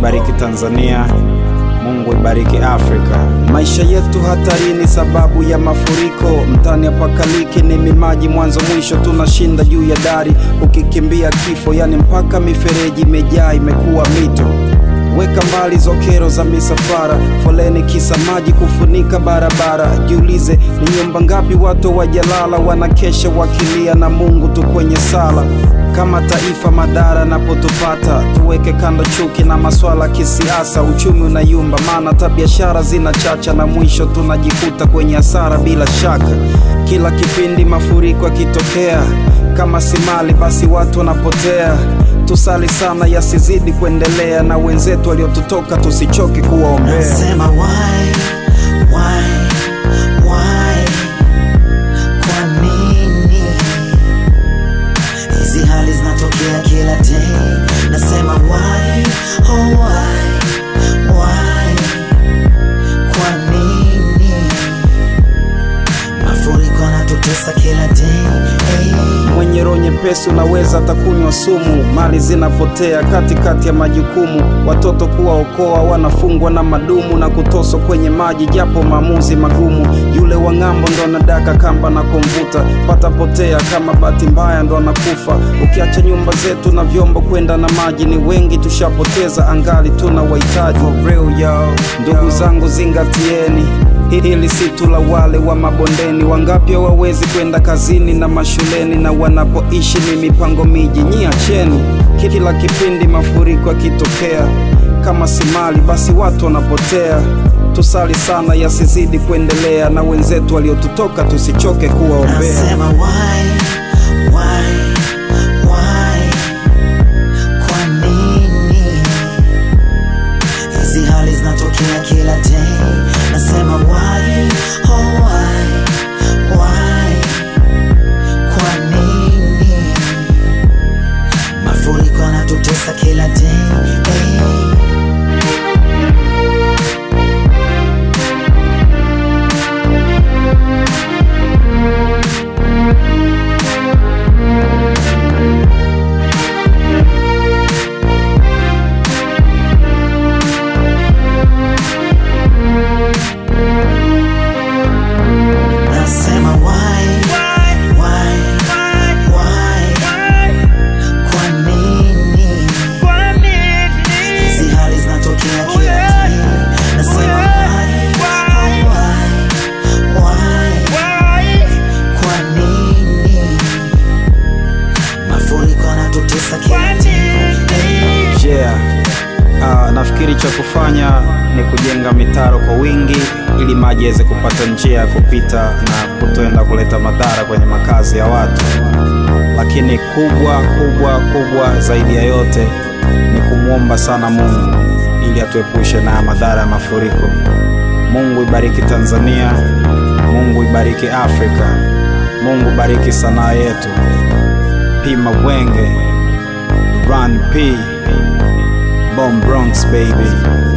ibariki Tanzania. Mungu ibariki Afrika. Maisha yetu hatarini sababu ya mafuriko. Mtani apakaliki ni mimaji mwanzo mwisho, tunashinda juu ya dari kukikimbia kifo, yani mpaka mifereji imejaa imekuwa mito. Weka mbali zokero za misafara, foleni kisa maji kufunika barabara. Jiulize ni nyumba ngapi watu wajalala, wanakesha wakilia na Mungu tu kwenye sala. Kama taifa madhara napotupata, tuweke kando chuki na maswala kisiasa. Uchumi unayumba, maana hata biashara zinachacha, na mwisho tunajikuta kwenye hasara bila shaka. Kila kipindi mafuriko yakitokea, kama si mali basi watu wanapotea. Tusali sana yasizidi kuendelea, na wenzetu waliotutoka tusichoke kuwaombea. Nasema why, why, why? Kwa nini hizi hali zinatokea kila day? Nasema why, oh why, why? Kwa nini mafuriko yanatutesa kila day? Hey. Mwenye roho nyepesi unaweza atakunywa sumu, mali zinapotea katikati ya majukumu, watoto kuwaokoa wanafungwa na madumu na kutoswa kwenye maji, japo maamuzi magumu. Yule wa ng'ambo ndo anadaka kamba na kumvuta, patapotea kama bahati mbaya ndo anakufa. Ukiacha nyumba zetu na vyombo kwenda na maji, ni wengi tushapoteza, angali tuna wahitaji. For real, yo. Ndugu zangu zingatieni Hili si tu la wale wa mabondeni, wangapi hawawezi kwenda kazini na mashuleni, na wanapoishi ni mipango miji. Nyi acheni, kila kipindi mafuriko yakitokea, kama si mali basi watu wanapotea. Tusali sana yasizidi kuendelea, na wenzetu waliotutoka tusichoke kuwaombea. Nasema why, why, why? Kwa nini hizi hali zinatokea kila day? Nasema why, oh why, why? Kwa nini mafuriko yanatutesa kila day? Hey. Nasema why, why, why? Kwa nini hizi hali zinatokea kila day? Nasema why, oh why, why? Kwa nini mafuriko yanatutesa kila day? Yeah. Uh, nafikiri cha kufanya ni kujenga mitaro kwa wingi ili maji yaweze kupata njia ya kupita na kutoenda kuleta madhara kwenye makazi ya watu. Lakini kubwa kubwa kubwa zaidi ya yote ni kumwomba sana Mungu ili atuepushe na madhara ya mafuriko. Mungu ibariki Tanzania, Mungu ibariki Afrika, Mungu bariki sanaa yetu. P Mawenge, Run P Bomb Bronx baby.